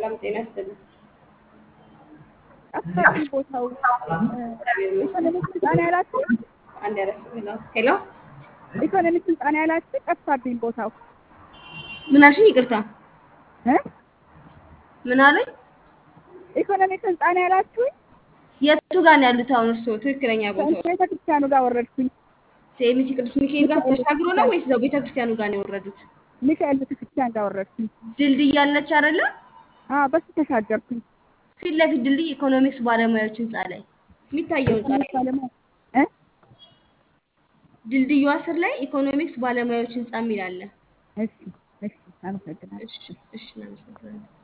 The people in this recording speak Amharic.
ሰላም ጤና ይስጥልኝ። ጠፋብኝ ቦታው እግዚአብሔር ይመስገን። ኢኮኖሚክስ ስልጠና ያላችሁ አንድ ያረፍ ሄሎ ሄሎ ኢኮኖሚክስ ስልጠና ያላችሁ ጠፋብኝ ቦታው ምን አልሽኝ? ይቅርታ እ ምን አሉኝ? ኢኮኖሚክስ ስልጠና ያላችሁኝ የቱ ጋር ነው ያሉት አሁን እርስዎ? ትክክለኛ ቦታው ቤተክርስቲያኑ ጋር ወረድኩኝ። ሴሚሲ ቅዱስ ሚካኤል ጋር ተሻግሮ ነው ወይስ እዛው ቤተክርስቲያኑ ጋር ነው የወረዱት? ሚካኤል ቤተክርስቲያን ጋር ወረድኩኝ። ድልድይ ያለች አይደለ? አዎ በሱ ተሻገርኩኝ። ፊት ለፊት ድልድይ ኢኮኖሚክስ ባለሙያዎች ህንጻ ላይ የሚታየው ህንጻ ላይ ባለሙያ እ ድልድዩ ስር ላይ ኢኮኖሚክስ ባለሙያዎች ህንጻ የሚል አለ። እሺ እሺ አመሰግናለሁ። እሺ እሺ እናመሰግናለን።